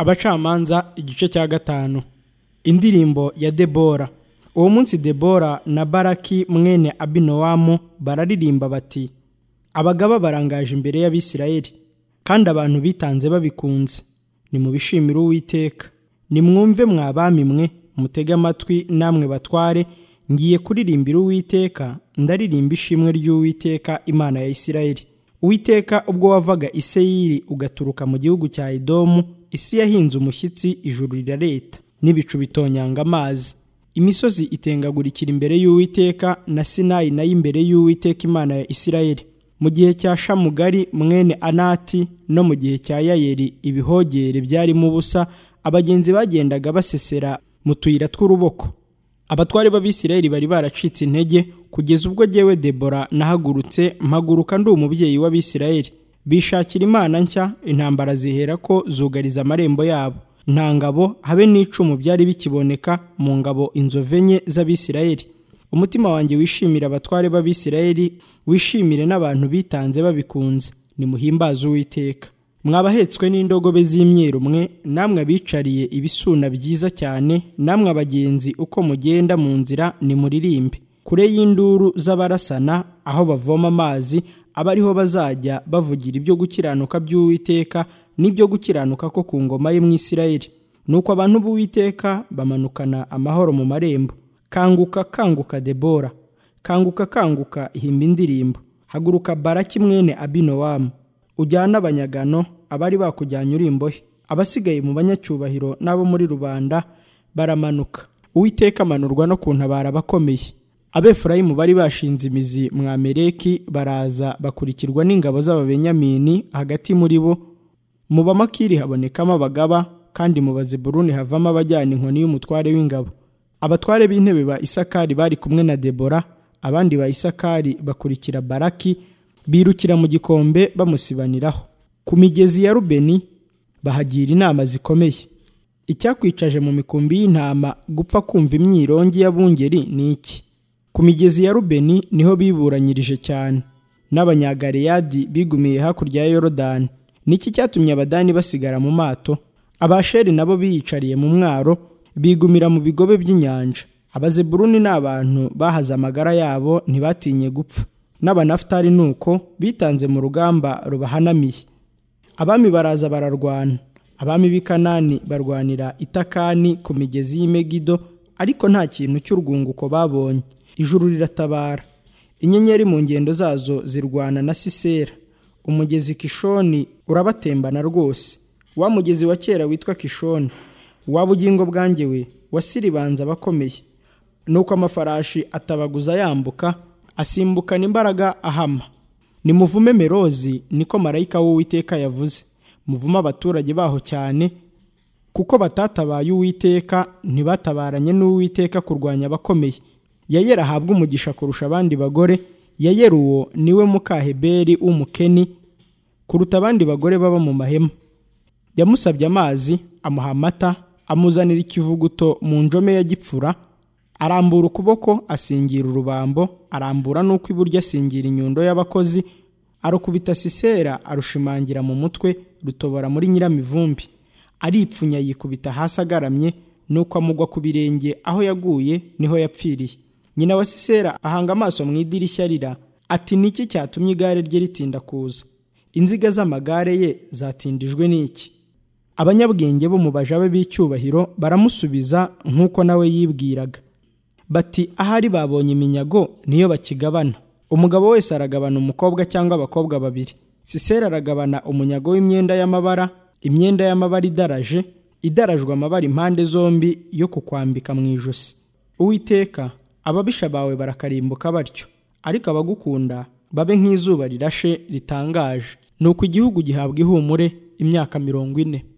abacamanza igice cya gatanu indirimbo ya debora uwo munsi debora na baraki mwene abinowamu bararirimba bati abagaba barangaje imbere y'abisirayeli kandi abantu bitanze babikunze nimubishimire uwiteka nimwumve mwa bami mwe mutege amatwi namwe batware ngiye kuririmbira uwiteka ndaririmba ishimwe ry'uwiteka imana ya isirayeli uwiteka ubwo wavaga i seyiri ugaturuka mu gihugu cya idomu isi yahinze umushyitsi ijuru rirareta n'ibicu bitonyanga amazi imisozi itengagurikira imbere y'uwiteka na sinayi nayo imbere y'uwiteka imana ya isirayeli mu gihe cya shamugari mwene anati no mu gihe cya yayeri ibihogere byarimo ubusa abagenzi bagendaga basesera mu tuyira tw'uruboko abatwari b'abisirayeli bari baracitse intege kugeza ubwo jyewe debora nahagurutse mpaguruka ndi umubyeyi w'abisirayeli bishakira imana nshya intambara zihera ko zugariza amarembo yabo nta ngabo habe n'icumu byari bikiboneka mu ngabo inzove enye z'abisirayeli umutima wanjye wishimire abatware b'abisirayeli wishimire n'abantu bitanze babikunze nimuhimbaze uwiteka mwabahetswe n'indogobe z'imyeru mwe namwe abicariye ibisuna byiza cyane namwe abagenzi uko mugenda mu nzira nimuririmbe kure y'induru z'abarasana aho bavoma amazi abariho bazajya bavugira ibyo gukiranuka by'uwiteka n'ibyo gukiranuka ko ku ngoma ye mu isirayeli nuko abantu b'uwiteka bamanukana amahoro mu marembo kanguka kanguka debora kanguka kanguka ihimba indirimbo haguruka baraki mwene abinowamu ujyane abanyagano abari bakujyanye uri imbohe abasigaye mu banyacyubahiro n'abo muri rubanda baramanuka uwiteka amanurwa no kuntabara abakomeye abefurayimu bari bashinze imizi mwa mereki baraza bakurikirwa n'ingabo z'ababenyamini hagati muri bo mu bamakiri habonekamo abagaba kandi mu bazeburuni havamo abajyana inkoni y'umutware w'ingabo abatware b'intebe ba isakari bari kumwe na debora abandi ba isakari bakurikira baraki birukira mu gikombe bamusibaniraho ku migezi ya rubeni bahagira inama zikomeye icyakwicaje mu mikumbi y'intama gupfa kumva imyirongi y'abungeri ni iki ku migezi ya rubeni niho biburanyirije cyane n'abanyagareyadi bigumiye hakurya ya yorodani niki cyatumye abadani basigara mu mato abasheri nabo biyicariye mu mwaro bigumira mu bigobe by'inyanja abazeburuni ni abantu bahaze amagara yabo ntibatinye gupfa n'abanafutari ni uko bitanze mu rugamba rubahanamiye abami baraza bararwana abami b'i kanani barwanira itakani ku migezi y'imegido ariko nta kintu cy'urwunguko babonye ijuru riratabara inyenyeri mu ngendo zazo zirwana na sisera umugezi kishoni urabatembana rwose wa mugezi wa kera witwa kishoni wa bugingo bwanjye we wasiribanza abakomeye nuko amafarashi atabaguza yambuka asimbukana imbaraga ahama nimuvume merozi niko marayika w'uwiteka yavuze muvume abaturage baho cyane kuko batatabaye uwiteka ntibatabaranye n'uwiteka kurwanya abakomeye yayera ahabwe umugisha kurusha abandi bagore yayera uwo niwe mukaheberi w'umukeni kuruta abandi bagore baba mu mahema yamusabye amazi amuha amata amuzanira ikivuguto mu njome ya gipfura arambura ukuboko asingira urubambo arambura n'uko iburyo asingira inyundo y'abakozi arukubita sisera arushimangira mu mutwe rutobora muri nyiramivumbi aripfunya yikubita hasi agaramye nuko amugwa ku birenge aho yaguye niho yapfiriye nyina wa sisera ahanga amaso mu idirishya rira ati niki cyatumye igare rye ritinda kuza inziga z'amagare ye zatindijwe n'iki abanyabwenge bo mu bajabe b'icyubahiro baramusubiza nk'uko nawe yibwiraga bati ahari babonye iminyago niyo bakigabana umugabo wese aragabana umukobwa cyangwa abakobwa babiri sisera aragabana umunyago w'imyenda y'amabara imyenda y'amabara idaraje idarajwe amabara impande zombi yo kukwambika mu ijosi uwiteka ababisha bawe barakarimbuka batyo ariko abagukunda babe nk'izuba rirashe ritangaje ni uko igihugu gihabwa ihumure imyaka mirongo ine